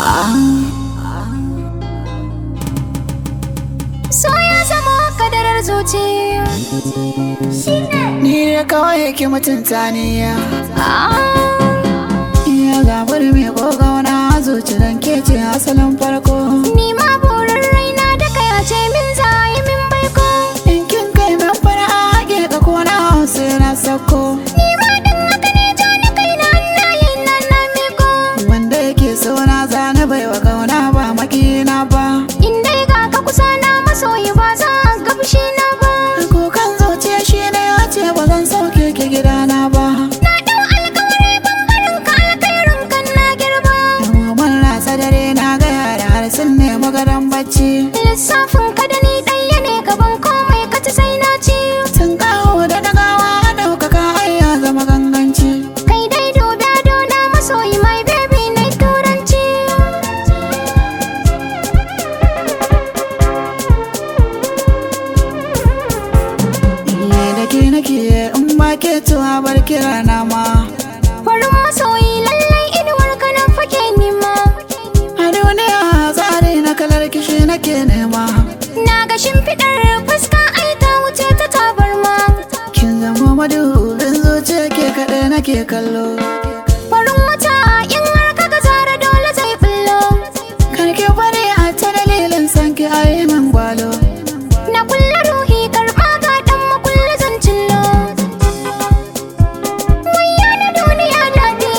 So ya zama kadarar zuciya Ni da kawai yake mutunta ni ya Ah, Iya gabar mai kogauna zuci dan ke ce asalin farko Ni ma burin raina da kaya ce min za yi min baiko In kin kai min fara ake ka kona sai na sako Ni ma din haka ne ja ni kaina hannayen nan na miko Wanda yake so na zana bai wa kauna ba makina ba In dai ga ka kusa na masoyi ba za ga fushi na ba Kukan zuciya shi ne ya ce ba zan sauke ki gidana ba Na dau alkawari ban barin ka alkhairin kan na girba Mun rasa dare na ga yara har sun nemi gadon bacci Lissafin ka da ni ɗaya ne gaban komai ka ci sai na ci Sun kawo da dagawa ɗaukaka ai ya zama ganganci Kai dai dubi ado na masoyi my baby na turanci Iye da ke nake in ba ke tuwa bar kira na ma Farin masoyi lallai inuwar ka nan fake nima A duniya tsari na kalar kishi nake nema Na ga shimfiɗar fuska ai ta wuce ta tabarma Kin zama madubin zuciya ke kaɗai nake kallo Farin wata in har ka ga zara dole zai bullo Karki bari a ta dalilin sanki a yi min gwalo Na kulle ruhi karɓa ga ɗan makulli zan cillo Wayya na duniya daɗi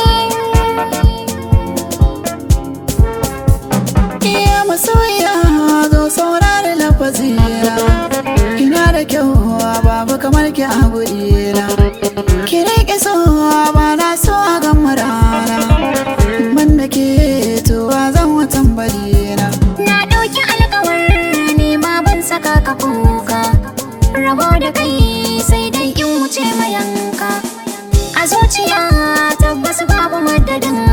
Iya masoyiya zo saurari lafazina Ina da kyau babu kamar ki a gurina Ki riƙe so ba na so a gama rana Man da ke tuwa zan watan barina Na ɗauki alkawar nema ban saka ka kuka Rabo da kai sai dai in wuce mayanka A zuciya tabbas babu madadin